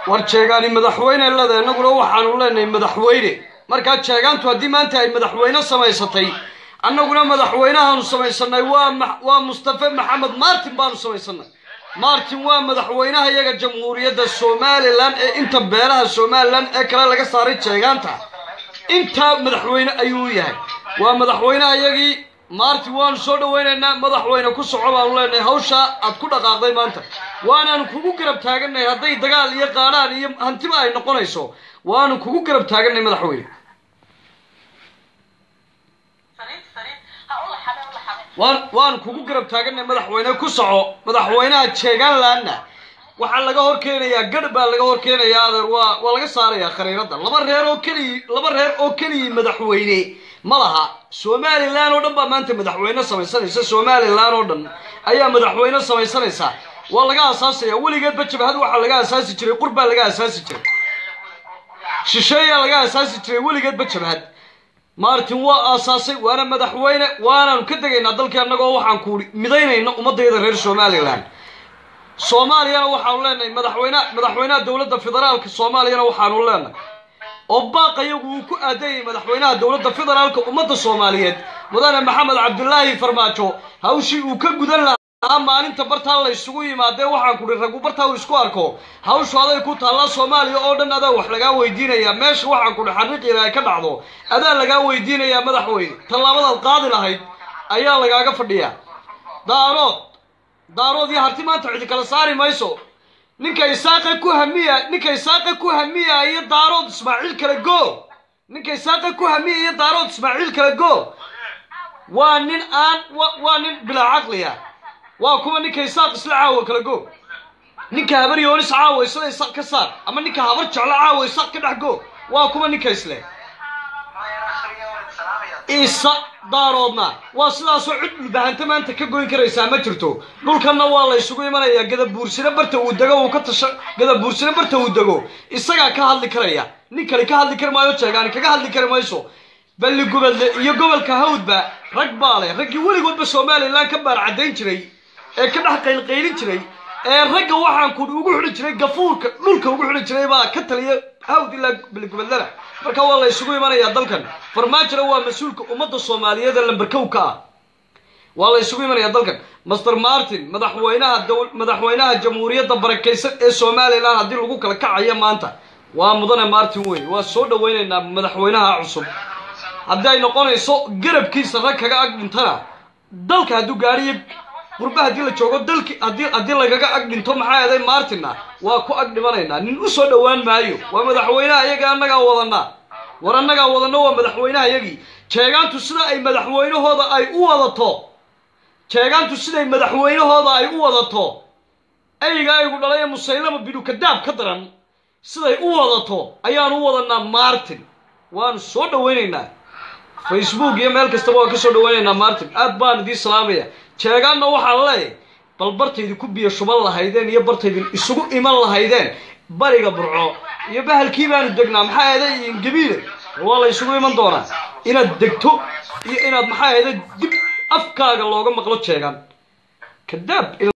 war jeegaani madaxweyne lada innaguna waxaanu leenahay madaxweyne markaa jeegaantu haddii maanta ay madaxweyne samaysatay annaguna madaxweynahaanu samaysanay waa ma- waa mustafe maxamed martin baanu samaysanay martin waa madaxweynaha iyaga jamhuuriyadda somalilan ee inta beelaha somalilan ee kale laga saaray jeegaanta intaa madaxweyne ayuu yahay waa madaxweynaha iyagii martin waanu soo dhawaynaynaa madaxweyne ku soco baanu leenahay hawsha aad ku dhaqaaqday maanta waanaanu kugu garab taagannahay hadday dagaal iyo qaadhaan iyo hantiba ay noqonayso waanu kugu garab taagannahay madaxweyne saliid saliid ha u laxabe u laxabe waan waanu kugu garab taagannahay madaxweyne ku soco madaxweynaha jeegaanlandna waxaa laga hor keenayaa gadh baa laga hor keenayaa adeer waa waa laga saarayaa khariirada laba reer oo keliyi laba reer oo keliyii madaxweyne ma laha somalilan oo dhan baa maanta madaxweyne samaysanaysa somalilan oo dhan ayaa madaxweyne samaysanaysa waa laga asaasaya weligeedba jabhad waxaa laga asaasi jiray qur baa laga asaasi jiray shisheeyaa laga asaasi jiray weligeedba jabhad martin waa aasaasay waana madaxweyne waanaanu ka degaynaa dalkii annagoo waxaan kuuhi midaynayna ummadayda reer somalilan soomaaliyana waxaanu leenahay madaxweyne madaxweynaha dowladda federaalka soomaaliyana waxaanu leenahay oo baaqa iyagu uu ku aadayay madaxweynaha dowladda federaalka ummadda soomaaliyeed mudane maxamed cabdulaahi farmaajo hawshii uu ka gudan lahaa maalinta bartaa la isugu yimaadee waxaan kuhi ragu bartaa uu isku arko hawshu aday ku taallaa soomaaliya oo dhan adaa wax lagaa weydiinayaa meesha waxaan kuhi xariiqiina ay ka dhacdo adaa lagaa weydiinayaa madaxweyne tallaabadaad qaadi lahayd ayaa lagaaga fadhiyaa daarood daarood iyo harti maanta cidi kala saari mayso ninka isaaqa ku hamiya ninka isaaqa ku hamiya iyo daarood ismaaciil kale go ninka isaaqa ku hamiya iyo daarood ismaaciil kale go waa nin aan wa- waa nin bilaa caqliya waa kuwa ninka isaaq isla caawa kale go ninka habar yoonis caawa isla isaaq ka saar ama ninka habar jeclo caawa isaaq ka dhex go waa kuwa ninka isle isa daaroodna waa sidaasoo cid dhulbahanta maanta ka goyn karaysaa ma jirto dhulkanna waa la isugu imanayaa gadabuursina barta uu dego uu ka tasha gadabuursina barta uu dego isagaa ka hadli karaya nin kale ka hadli kari maayo jeegaani kaga hadli kari mayso balli gubadle iyo gobolka hawdba rag baa leh raggii weligoodba somalilan ka baar caddayn jiray ee ka dhex qaylqaylin jiray ee ragga waxaan kudhi ugu xidhi jiray gafuurka dhulka ugu xidhi jiray baa ka taliya hawd ilaa balligubadlana marka waa la isugu imanayaa dalkan farmaajona waa mas-uulka ummadda soomaaliyeed ee lambarkow ka ah waa la isugu imanayaa dalkan master martin madaxweynaha dowl madaxweynaha jamhuuriyadda barakaysan ee somalilan haddii lagu kala kacayo maanta waa mudane martin wey waa soo dhawaynaynaa madaxweynaha cusub haddii ay noqonayso garabkiisa rag kaga ag dhintana dalka hadduu gaadhiyo qurba haddii la joogo dalki haddii haddii lagaga ag dhinto maxaa yeelay martinna waa ku ag dhimanaynaa nin u soo dhowaan maayo waa madaxweynaha iyaga annagaa wadanaa war annagaa wadana waa madaxweynaha iyagii jeegaantu sida ay madaxweynahooda ay u wadato jeegaantu siday madaxweynahooda ay u wadato eyga aygu dhalay ee musaylama binu kadaab ka daran siday u wadato ayaan u wadanaa martin waanu soo dhawaynaynaa facebook iyo meel kastaba waan ka soo dhawaynaynaa martin aad baan idiin salaamaya jeegaanna waxaan leeyahay bal bartaydin ku biyo shuban lahaydeen iyo bartaydin isugu iman lahaydeen bariga burco iyo bahalkii baanu degnaa maxaa eeday ingabiile waa la isugu iman doonaa inaad degto iyo inaad maxaa eeday dib afkaaga looga maqlo jeegaan kadaab